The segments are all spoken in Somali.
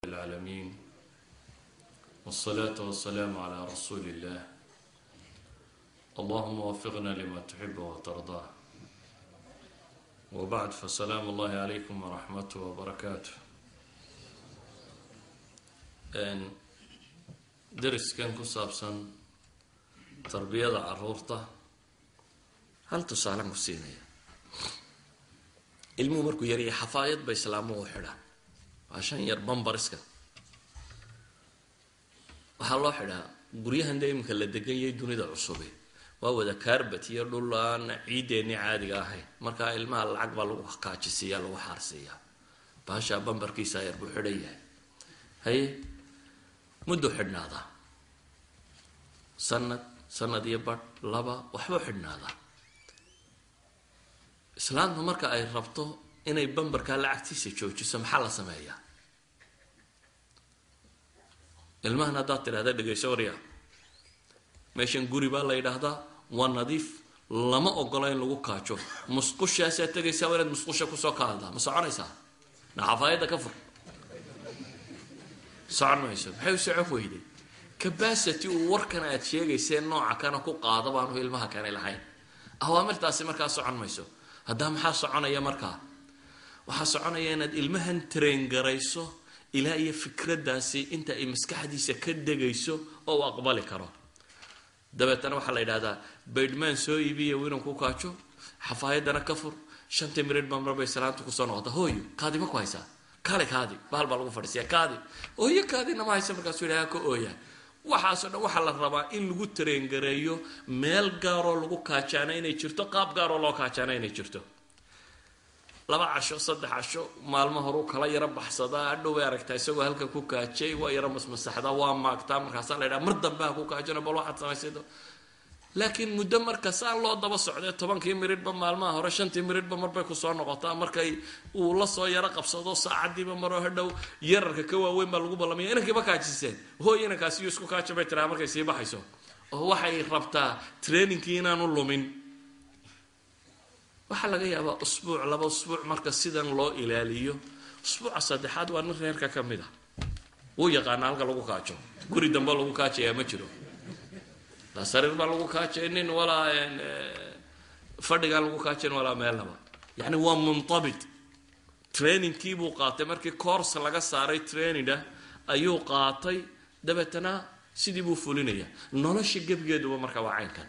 العالمين والصلاة والسلام على رسول الله اللهم وفقنا لما تحب وترضاه وبعد فسلام الله عليكم ورحمته وبركاته dariskan ku saabsan tarbiyada caruurta hal tusaalan ku siinaya ilmuhu markuu yaraya xafaayad ba islaamuhu u xidhaan waa shan yar bambariska waxaa loo xidhaa guryahan dee iminka la deganyay dunida cusube waa wada kaarbat iyo dhul aan ciideennii caadiga ahayn markaa ilmaha lacag baa lagu kaajisiiya lagu xaarsiiyaa baashaa bambarkiisa yar buu xidhan yahay haye muddo xidhnaadaa sanad sanad iyo badh laba waxbuu xidhnaadaa islaamtu marka ay rabto inay bambarkaa lacagtiisa joojiso maxaa la sameeyaa ilmahan haddaad tidhahda dhegayso warya meeshan guri baa la yidhaahdaa waa nadiif lama ogola in lagu kaajo musqushaasaa tegaysaa waa inaad musqusha kusoo kaaldaa ma soconaysaa naxafaayadda ka fur socon mayso maxay u socon weyday cabacity uu warkan aad sheegaysee nooca kana ku qaada baanu ilmaha kani lahayn awaamirtaasi markaa socon mayso haddaa maxaa soconaya markaa waxaa soconaya inaad ilmahan train garayso ilaa iyo fikraddaasi inta ay maskaxdiisa ka degayso oo uu aqbali karo dabeetana waxaa la yidhahdaa baydhmaan soo iibiya winan ku kaajo xafaayadana ka fur shantii mirid baa marbay salaanta kusoo noqota hooyo kaadi ma ku haysaa kaale kaadi bahal baa lagu fadhiisiya kaadi ooyo kaadina ma haysa markaasuu yidhaha ka ooya waxaasoo dhan waxaa la rabaa in lagu tareengareeyo meel gaaroo lagu kaajaana inay jirto qaab gaaroo loo kaajaana inay jirto laba casho saddex casho maalmo horuu kala yaro baxsadaa adhow bay aragtaa isagoo halkan ku kaajay waa yaro masmasaxdaa waa maagtaa markaasaa la ydhaha mar dambe ha ku kaajano bal waxaad samaysaydo laakiin muddo marka saa loo daba socdee tobankii miridhba maalmaha hore shantii miridhba marbay kusoo noqotaa markay uu lasoo yaro qabsado saacadiiba maroo hadhow yararka ka waaweyn baa lagu ballamaya inankiiba kaajiseen hooy inankaasiyo isku kaaja bay tiraa markay sii baxayso oo waxay rabtaa trainingkii inaanu lumin waxaa laga yaabaa usbuuc laba usbuuc marka sidan loo ilaaliyo usbuuca saddexaad waa nin reerka ka mid a wuu yaqaana halka lagu kaajo guri dambe lagu kaajayaa ma jiro laa sariir baa lagu kaajaynin walaa fadhigaan lagu kaajayn walaa meelnaba yacni waa muntabit trainingkii buu qaatay markii coors laga saaray traininga ayuu qaatay dabeetana sidii buu fulinaya nolosha gebigeeduba marka waa caynkan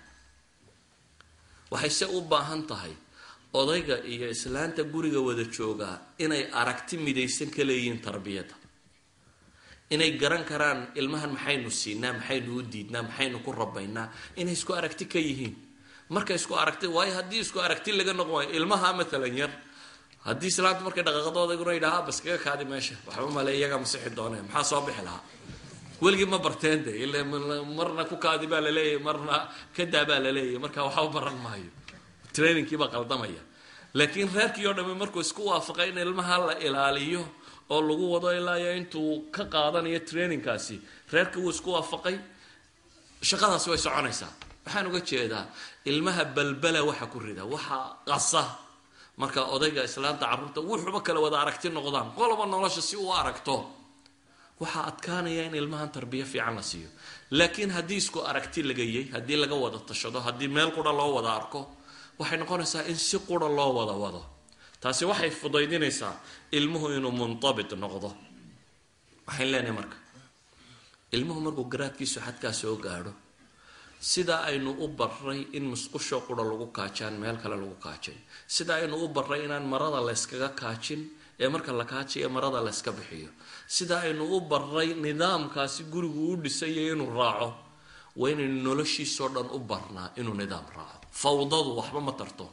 waxay se u baahan tahay odayga iyo islaanta guriga wada joogaa inay aragti midaysan ka leeyihiin tarbiyadda inay garan karaan ilmahan maxaynu siinaa maxaynu u diidnaa maxaynu ku rabaynaa inay isku aragti ka yihiin marka isku aragti waayo haddii isku aragti laga noqon waayo ilmaha matalan yar haddii islaanta markay dhaqaaqadoodaguna yidhaha bas kaga kaadi meesha waxba male iyagaa masixi doonee maxaa soo bixi lahaa weligii ma barteen de ila marna ku kaadi baa laleeyahay marna kadaa baa laleeyahay marka waxba baran maayo trainingkiibaa qaldamaya laakiin reerkii oo dhami markuu isku waafaqay in ilmaha la ilaaliyo oo lagu wado ilaayo intuu ka qaadanayo trainingkaasi reerkii wuu isku waafaqay shaqadaasi way soconaysaa waxaan uga jeedaa ilmaha balbala waxa ku rida waxa qasa marka odayga islaanta carruurta wuxuba kala wada aragti noqdaan qoloba nolosha si uu aragto waxaa adkaanaya in ilmahan tarbiyo fiican la siiyo laakiin haddii isku aragti lagayay haddii laga wada tashado haddii meel qura loo wada arko waxay noqonaysaa in si qura loo wada wado taasi waxay fudaydinaysaa ilmuhu inuu muntabit noqdo waxayn leenahay marka ilmuhu markuu garaadkiisu xadkaa soo gaadho sidaa aynu u baray in musqusho qura lagu kaajaan meel kale lagu kaajay sida aynu u baray inaan marada layskaga kaajin ee marka la kaajayo marada layska bixiyo sida aynu u baray nidaamkaasi gurigu u dhisayo inuu raaco waa inaynu noloshiisoo dhan u barnaa inuu nidaam raaco fawdadu waxba ma tarto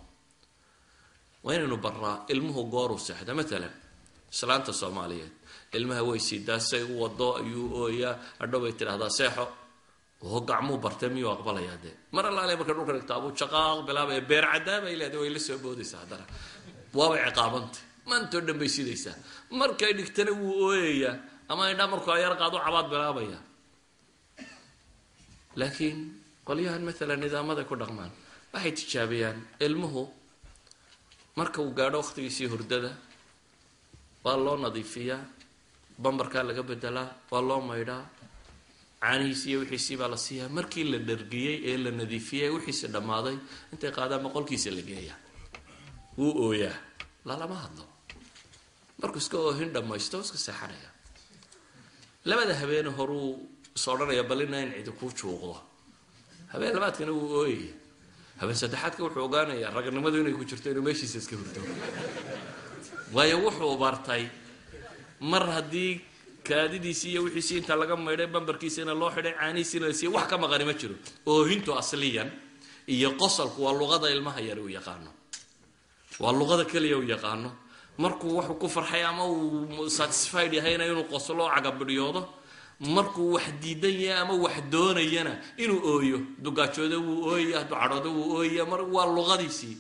waa inaynu barnaa ilmuhu gooruu seexda matalan islaanta soomaaliyeed ilmaha way siidaa say u wado ayuu ooyaa hadhow bay tidhahdaa seexo oo gacmuu bartay miyuu aqbalayaa dee mar allaale marka dhulka dhigta abuu jaqaaq bilaabaya beer cadaabay leedahay way la soo boodaysaa haddana waabay ciqaabantay maantoo dhan bay sidaysaa markay dhigtana wuu ooyayaa ama indhaa markuu ayar qaado cabaad bilaabaya laakiin qolyahan maalan nidaamaday ku dhaqmaan waxay tijaabiyaan ilmuhu marka uu gaadho waqtigiisii hurdada waa loo nadiifiyaa bambarkaa laga bedelaa waa loo maydhaa caanihiisi iyo wixiisii baa la siiyaa markii la dhargiyey ee la nadiifiyey wixiisi dhammaaday intay qaadaan boqolkiisa la geeyaa wuu ooyaa lalama hadlo markuu iska oohin dhammaysto iska seexanaya labada habeene horuu is odhanaya balina in cidi kuu juuqdo habeen labaadkana wuu ooyaya habeen saddexaadka wuxuu ogaanayaa ragnimadu inay ku jirto inuu meeshiisa iska hurto waayo wuxuu bartay mar haddii kaadidiisii iyo wixiisii inta laga maydhay bambarkiisina loo xidhay caanihiisiina la siiyey wax ka maqani ma jiro oohintu asliyan iyo qosalku waa luqada ilmaha yar uu yaqaano waa luqada keliya uu yaqaano markuu waxuu ku farxay ama uu satisfied yahayna inuu qoslo cagabidhyoodo markuu wax diidan yahay ama wax doonayana inuu ooyo dugaajooda wuu ooyaya hadduu cadhoodo wuu ooyaya mar waa luqadiisii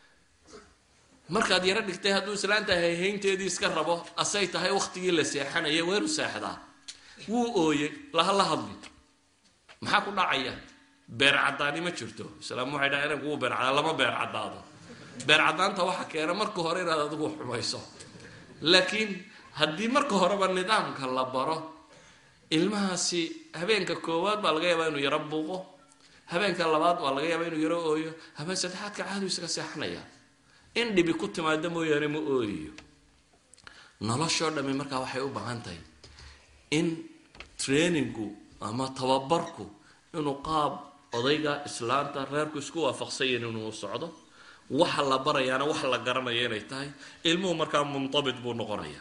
markaad yaro dhigtay hadduu islaanta hayhaynteedii iska rabo asay tahay waktigii la seexanaya weeru seexdaa wuu ooyey laha la hadli maxaa ku dhacaya beer caddaani ma jirto islaam waxay dhaha inanku wuu beer caddaa lama beer caddaado beer caddaanta waxa keena marka hore inaad adigu xumayso laakiin haddii marka horeba nidaamka la baro ilmahaasi habeenka koowaad baa laga yaabaa inuu yaro buuqo habeenka labaad waa laga yaabaa inuu yaro ooyo habeen saddexaadka caadu isaga seexanaya in dhibi ku timaado mooyaane ma ooyayo noloshoo dhami markaa waxay u baahan tahay in trainingu ama tababarku inuu qaab odayga islaanta reerku isku waafaqsanyahin inuu socdo waxa la barayaana wax la garanaya inay tahay ilmuhu markaa muntabit buu noqonaya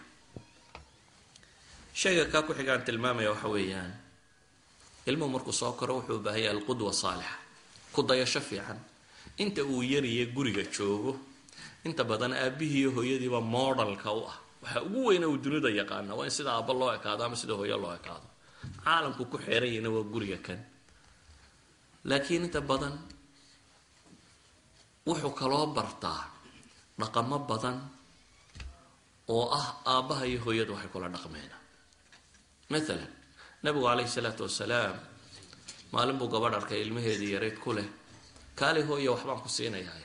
shayga kaa ku xigaan tilmaamaya waxa weeyaan ilmuhu markuu soo koro wuxuu u baahan yahay alqudwa saalixa ku dayasho fiican inta uu yariye guriga joogo inta badan aabihii iyo hooyadiiba modelka u ah waxa ugu weyna uu dunida yaqaana waa in sida aabba loo ekaado ama sida hooyo loo ekaado caalamku ku xeeranyahna waa guriga kan laakiin inta badan wuxuu kaloo bartaa dhaqamo badan oo ah aabbaha iyo hooyada waxay kula dhaqmeena maalan nabigu calayhi salaatu wasalaam maalin buu gabadh arkay ilmaheedii yarayd ku leh kaali hooya waxbaan ku siinayaa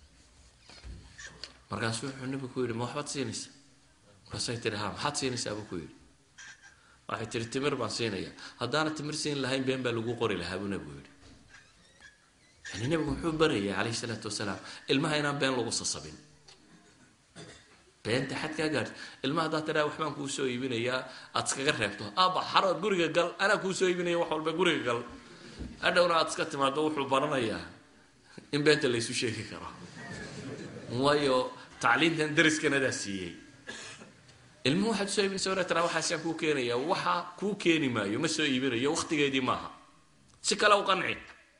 markaasu wuxuu nabigu ku yidhi ma waxbaad siinaysa markaasay tihi ha maxaad siinaysaa buu ku yidhi waxay tihi timir baan siinayaa haddaana timir siin lahayn been baa lagu qori lahaa buu nabigu yidhi yani nabigu muxuu barayay calayhi salaatu wasalaam ilmaha inaan been lagu sasabin beenta xadkaa gaadhi ilmaha haddaad tidhaa waxbaan kuu soo iibinayaa aad iskaga reebto aaba xaro guriga gal anaa kuu soo iibinaya wax walba guriga gal adhowna aad iska timaado wuxuu baranayaa in beenta laysu sheegi karo waayo tacliintan dariskanadaa siiyey ilmuhu waxaad usoo iibinaysa wana tiraa waxaasaan kuu keenaya waxa kuu keeni maayo ma soo iibinayo waktigeedii maaha si kale u qanci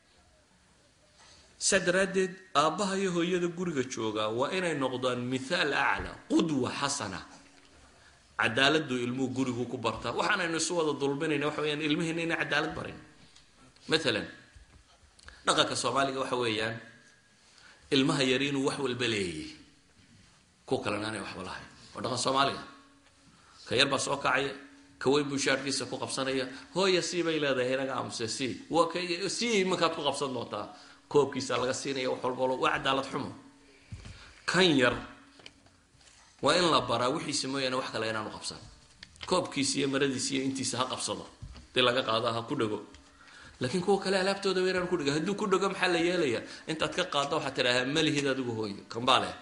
saa daraaddeed aabbaha iyo hooyada guriga joogaa waa inay noqdaan mithaal aclaa qudwa xasana cadaaladdu ilmuhu gurigu ku bartaa waxaanaynu isu wada dulminayna waxa weyaan ilmihiina inay cadaalad barin maalan dhaqanka soomaaliga waxa weeyaan ilmaha yari inuu wax walba leeyay ku kalena aanay waxba lahayn waa dhaqan soomaaliga ka yar baa soo kacaya ka weyn buu shaarkiisa ku qabsanaya hooya sii bay leedahay inaga amuse sii waa ka sii iminkaad ku qabsan doontaa koobkiisa laga siinaya wax walba waa cadaalad xumo kan yar waa in la baraa wixiisa mooyaane wax kale inaanu qabsan koobkiisa iyo maradiisa iyo intiisa ha qabsado dii laga qaado ha ku dhego laakiin kuwa kale alaabtooda wa inaan ku dhego hadduu ku dhego maxaa la yeelaya intaad ka qaaddo waxaad tidhaahaa malihid adigu hooyo kambaa leh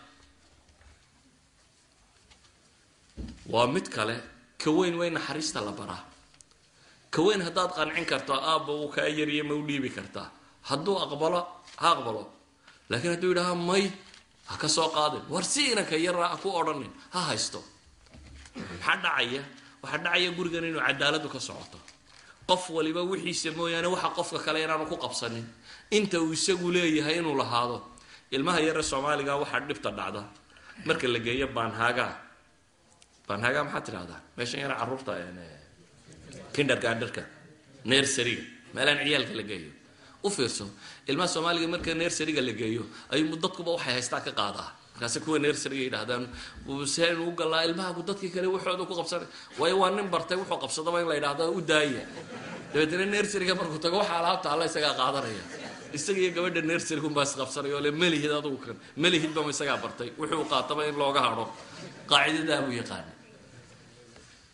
waa mid kale ka weyn way naxariista la baraa ka weyn haddaad qancin karto aabba uu kaa yariya ma u dhiibi kartaa hadduu aqbalo ha aqbalo laakiin hadduu yidhaha may ha ka soo qaadin war si inanka yara ha ku odhanin ha haysto maxaa dhacaya waxaa dhacaya gurigan inuu cadaaladu ka socoto qof waliba wixiisa mooyaane waxa qofka kale inaanu ku qabsanin inta uu isagu leeyahay inuu lahaado ilmaha yare soomaaliga waxaa dhibta dhacda marka la geeyo baanhaaga baanhaaga maxaad tidhahdaa meeshan yara carruurta kindergarderka nersariga meelaan ciyaalka la geeyo u fiirso ilmaha soomaaliga marka nersariga la geeyo ayuu dadkuba waxay haystaa ka qaadaa markaase kuwa nersariga yidhahdaan seen u galaa ilmahaku dadkii kale waxooda ku qabsanay waayo waa nin bartay wuxuu qabsadaba in la yidhahdo u daaya dabeetna nersariga markuu tago waxa alaabta alla isagaa qaadanaya isaga iyo gabadha nersariga unbaa isqabsanaya oo le melihid adugu kan melihidbama isagaa bartay wuxuu qaataba in looga hadho qaacidadaa buu yaqaana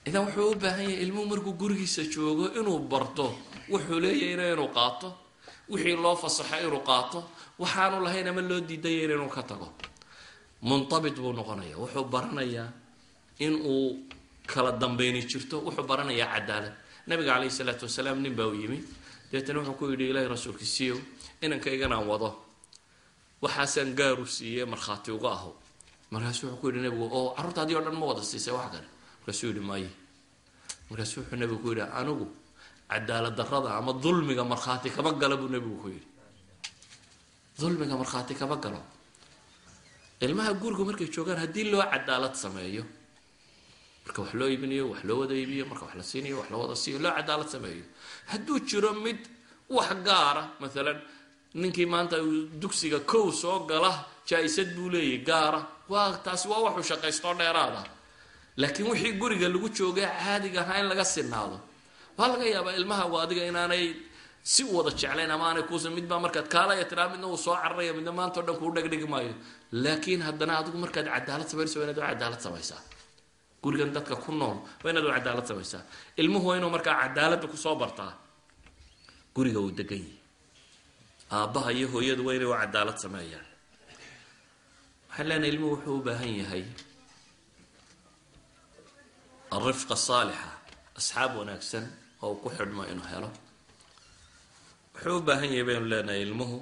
idan wuxuu u baahan yahay ilmuhu markuu gurigiisa joogo inuu barto wuxuu leeyahayna inuu qaato wixii loo fasaxo inuu qaato waxaanu lahayn ama loo diidayayna inuu ka tago muntabit buu noqonaya wuxuu baranayaa in uu kala dambeyni jirto wuxuu baranayaa cadaalad nabiga caleyhi salaatu wasalaam nin baa u yimi deetana wuxuu ku yidhi ilaahi rasuulkiisiiyow inankayganaan wado waxaasaan gaaru siiyey markhaati uga aho markaasuu wuxuu ku yidhi nabigu oo carruurtaadii o dhan ma wada siisay wax kale markaasuu yidhi maaye markaasuu wuxuu nabigu ku yidhi anigu cadaalad darrada ama dulmiga markhaati kama gala buu nabigu ku yidhi dulmiga markhaati kama galo ilmaha gurigu markay joogaan haddii loo cadaalad sameeyo marka wax loo iibinayo wax loo wada iibiyo marka wax la siinayo wax loo wada siiyo loo cadaalad sameeyo hadduu jiro mid wax gaara maalan ninkii maanta dugsiga kow soo gala jaa-isad buu leeyahy gaara waa taasi waa waxuu shaqaystoo dheeraada laakiin wixii guriga lagu joogay caadiga ahaa in laga sinaado waa laga yaabaa ilmaha adiga inaanay si u wada jeclayn ama aanay kuusa midbaa markaad kaalaya tiraa midna uu soo cararaya midna maanta o dhan kuu dhegdhigi maayo laakiin haddana adigu markaad cadaalad samaynayso waa inaad u cadaalad samaysaa gurigan dadka ku nool waa inaad u cadaalad samaysaa ilmuhu waa inuu markaa cadaaladda kusoo bartaa guriga uu degan yahay aabbaha iyo hooyadu waa inay u cadaalad sameeyaan waxaan leenahay ilmuhu wuxuu u baahan yahay alrifqa saalixa asxaab wanaagsan oo uu ku xidhmo inuu helo wuxuu u baahan yahay baynu leenahay ilmuhu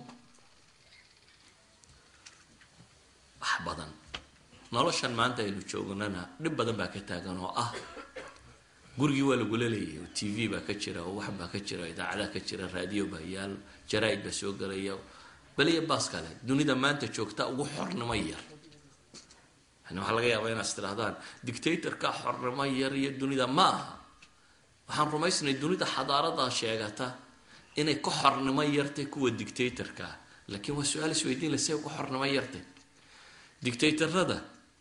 wax badan noloshan maanta aynu joognana dhib badan baa ka taagan oo ah gurigii waa lagula leeyahay oo t v baa ka jira oo wax baa ka jira idaacadaa ka jira raadiyo baa yaal jaraa-id baa soo gelaya baliya baas kale dunida maanta joogta ugu xornimo yar yani waxaa laga yaabaa inaad istirahdaan dictatorka xornimo yar iyo dunida ma aha waxaan rumaysnay dunida xadaarada sheegata inay ka xornimo yartay kuwa dictatorka laakiin waa su-aal isweydiin la say uga xornimo yartay dictatorada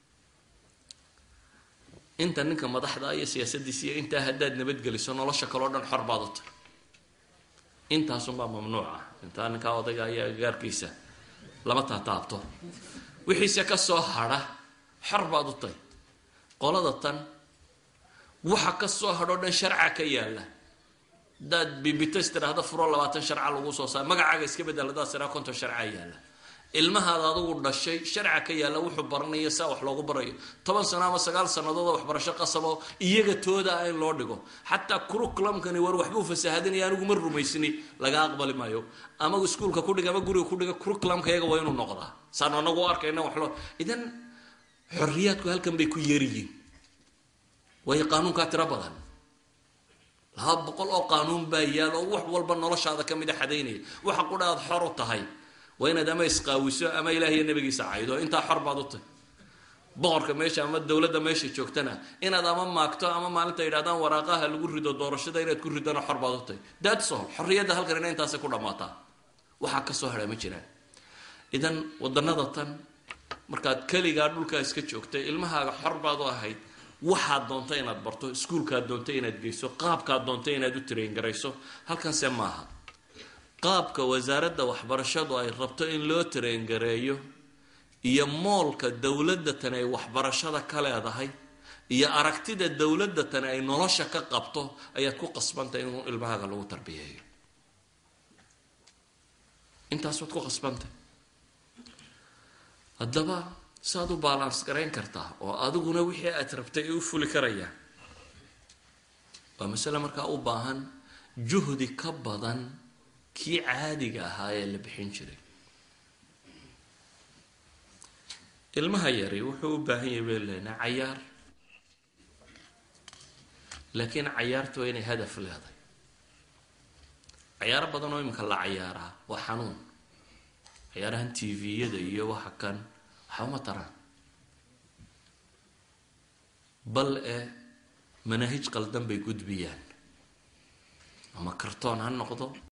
inta ninka madaxda iyo siyaasadiisa iyo intaa haddaad nabadgeliso nolosha kaleo dhan xor baad u tahy intaasunbaa mamnuuc ah intaa ninkaa odayga iyo agagaarkiisa lama taataabto wixiise kasoo hadha xor baad u tahy qolada tan waxa kasoo hadhoo dhan sharca ka yaala hadaad bibitas tiraahda furo labaatan sharca lagu soo saar magacaaga iska bedel hadaad tiraa konton sharca yaala ilmahaada adugu dhashay sharca ka yaalla wuxuu baranayo saa wax loogu barayo toban sano ama sagaal sannadood waxbarasho qasabo iyaga tooda in loo dhigo xataa curriculumkani war waxbuu fasahadinaya anigu ma rumaysni laga aqbali maayo ama iskuulka kudhiga ama guriga kudhiga curriculumka iyaga waa inuu noqdaa saan anagu arkayna wax loo idan xorriyaadku halkan bay ku yeeriyiin waayo qaanuunkaa tiro badan laba boqol oo qaanuun baa yaal oo wax walba noloshaada ka mid a xadaynaya waxa qudha aad xor u tahay waa inaad ama isqaawiso ama ilaah iyo nabigiisa caydo intaa xor baad u tahy boqorka meesha ama dowladda meesha joogtana inaad ama maagto ama maalinta yidhahdaan waraaqaha lagu rido doorashada inaad ku ridona xor baad u tahy datsol xorriyadda halkanina intaasay ku dhammaataa waxaa kasoo hadhaa ma jiraan idan wadanada tan markaad keligaa dhulkaa iska joogtay ilmahaaga xor baad u ahayd waxaad doonta inaad barto iskuulkaad doonta inaad geyso qaabkaad doonta inaad u traingarayso halkanse maaha qaabka wasaaradda waxbarashadu ay rabto in loo tarengareeyo iyo moolka dowladda tani ay waxbarashada ka leedahay iyo aragtida dowladda tani ay nolosha ka qabto ayaad ku qasbantay in ilmahaaga lagu tarbiyeeyo intaas waad ku qasbantay haddaba saaad u balance garayn kartaa oo adiguna wixii aad rabtay ay u fuli karayaan waa masale markaa u baahan juhdi ka badan kii caadiga ahaa ee la bixin jiray ilmaha yari wuxuu u baahan yahay bay leynaa cayaar laakiin cayaarta waa inay hadaf leedahay cayaaro badan oo iminka la cayaaraa waa xanuun cayaarahan t v-yada iyo waxa kan waxa uma taraan bal e manaahij qaldan bay gudbiyaan ama kartoon ha noqdo